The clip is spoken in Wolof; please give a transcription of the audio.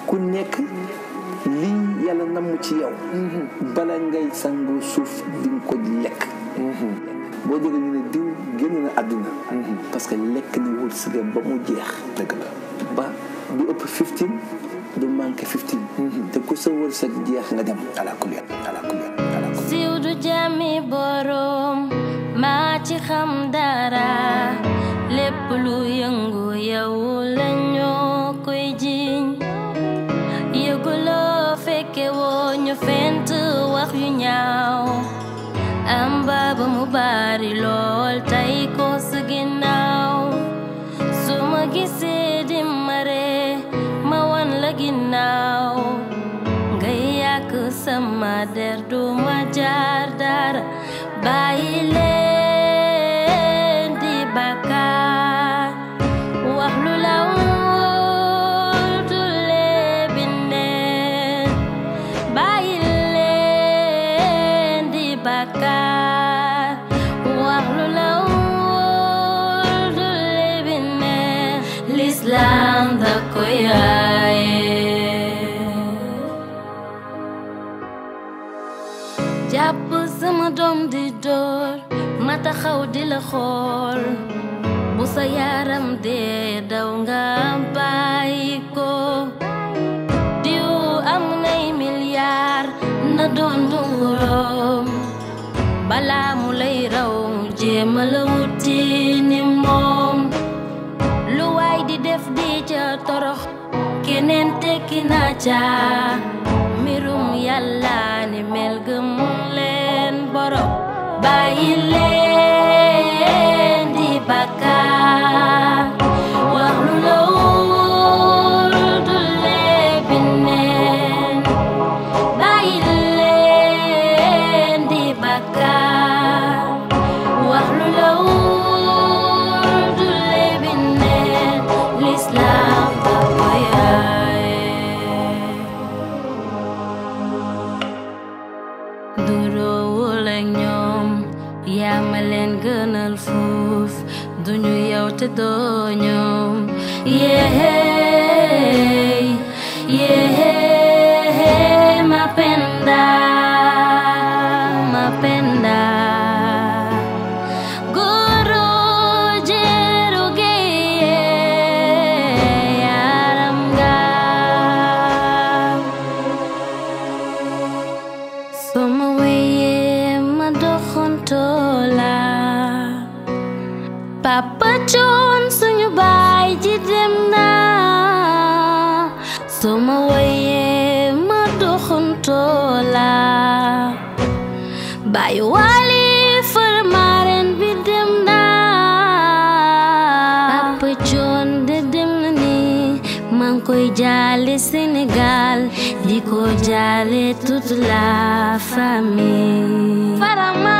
ku nekk lii yàlla namm ci yow bala ngay sangu suuf di nga ko lekk boo jógee ñu ne diw génn na àddina parce que lekk na wërsëgam ba mu jeex dëgg la ba du ëpp 15 du manqué 15 te ku sa wërsëg jeex nga dem ala kulli ala kulli ala kulli siiw du jàmmi borom maa ci xam dara lépp lu yëngu yow la ñoo koy jiñ yëguloo fekke woo ñu fent wax yu ñaaw am baaba mu bari lool tey ko sa ginnaaw su ma gisee di mare ma wan la ginnaaw ngay yàq sama der du ma jaar dara bàyyi leen di bàkkaar wax lu la wóor du lebi neen bàyyi leen di bàkkaar wax lu la wóor du lebi neen l'islam da ko yaaye jàpp sama doom di door ma taxaw di la xool bu sa yaram dee daw nga bàyyi ko diw am nay milliard na doon dunguroom balaa mu lay raw jéema la wuti ni moom lu waay di def di ca torox keneen tekki na ca mbirum yàlla ni mel gëm leen borom bàyyi leen di bàkkaar wax lu la wóor du lebi neen bàyyi leen di bàkkaar wax lu la wóor du lebi neen l'islam da ko yaaye duroowul ak ñoom yaa ma leen gënal fuuf duñu yow te doo ñoom yéey yéey ma penda ma penda guru jeru geye yaram nga sama wéyee ma doxantoo la papa coon suñu baay ji dem na sama wéyee ma doxantoo la baay wali farmaaren bi dem na papa coon de dem na ni maa ngi koy jaale Sénégal di ko jaale toute la famille farama